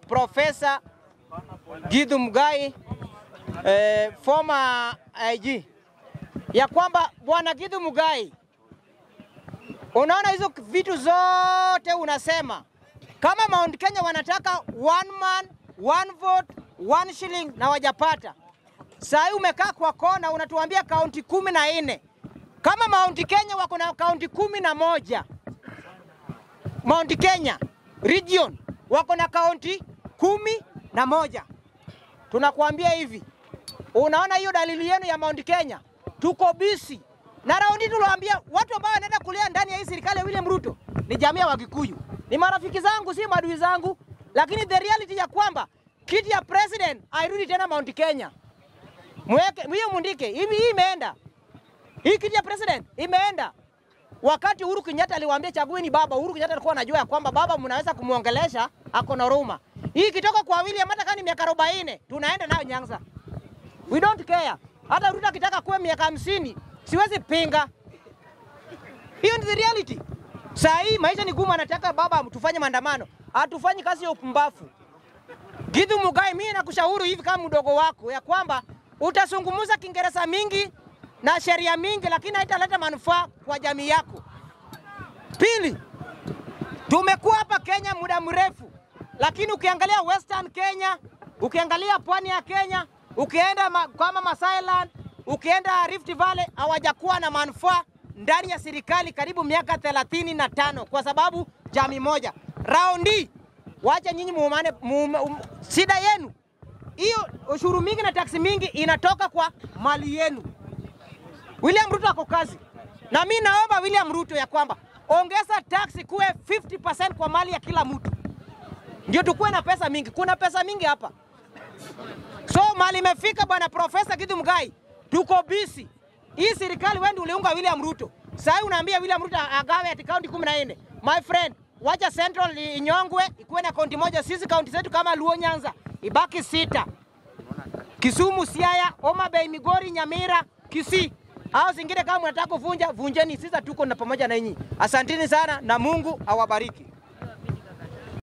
Profesa Githu Muigai eh, former IG ya kwamba bwana Githu Muigai, unaona hizo vitu zote unasema kama Mount Kenya wanataka one man one vote one shilling na wajapata. Saa hii umekaa kwa kona unatuambia kaunti kumi na nne kama Mount Kenya wako na kaunti kumi na moja Mount Kenya region wako na kaunti kumi na moja. Tunakuambia hivi, unaona hiyo dalili yenu ya Mount Kenya, tuko bisi na raundi. Tuliwaambia watu ambao wanaenda kulia ndani ya hii serikali ya William Ruto ni jamii ya Wakikuyu, ni marafiki zangu, si maadui zangu, lakini the reality ya kwamba kiti ya president airudi tena Mount Kenya. Mweke hiyo mundike hivi, hii imeenda hii kiti ya president imeenda. Wakati Uhuru Kenyatta aliwaambia chagueni baba, Uhuru Kenyatta alikuwa anajua ya kwamba baba mnaweza kumwongelesha, ako na huruma. Hii kitoka kwa William, hata kama ni miaka 40 tunaenda nayo Nyanza, we don't care. Hata Ruto akitaka kuwe miaka hamsini siwezi pinga, hiyo ni the reality. Saa hii maisha ni gumu, anataka baba tufanye maandamano, hatufanyi kazi ya upumbavu. Githu Muigai, mimi nakushauri hivi kama mdogo wako ya kwamba utasungumuza Kiingereza mingi na sheria mingi, lakini haitaleta manufaa kwa jamii yako. Pili, tumekuwa hapa Kenya muda mrefu, lakini ukiangalia Western Kenya, ukiangalia pwani ya Kenya, ukienda ma, kama Masailand, ukienda Rift Valley, hawajakuwa na manufaa ndani ya serikali karibu miaka thelathini na tano kwa sababu jamii moja. Raundi wacha nyinyi muumane, muum, um, shida yenu hiyo, ushuru mingi na taksi mingi inatoka kwa mali yenu. William Ruto ako kazi, na mi naomba William Ruto ya kwamba ongeza taksi kuwe 50% kwa mali ya kila mtu, ndio tukuwe na pesa mingi. Kuna pesa mingi hapa, so mali imefika. Bwana Profesa Githu Muigai, tuko bisi. Hii serikali wewe ndio uliunga William Ruto, sasa unaambia William Ruto agawe ati kaunti 14. My friend, wacha Central inyongwe ikuwe na kaunti moja. Sisi kaunti zetu kama Luo, Nyanza ibaki sita, Kisumu, Siaya, Homa Bay, Migori, Nyamira, Kisii hao zingine kama mnataka kuvunja vunjeni, sisi tuko na pamoja na nyinyi. Asanteni sana na Mungu awabariki.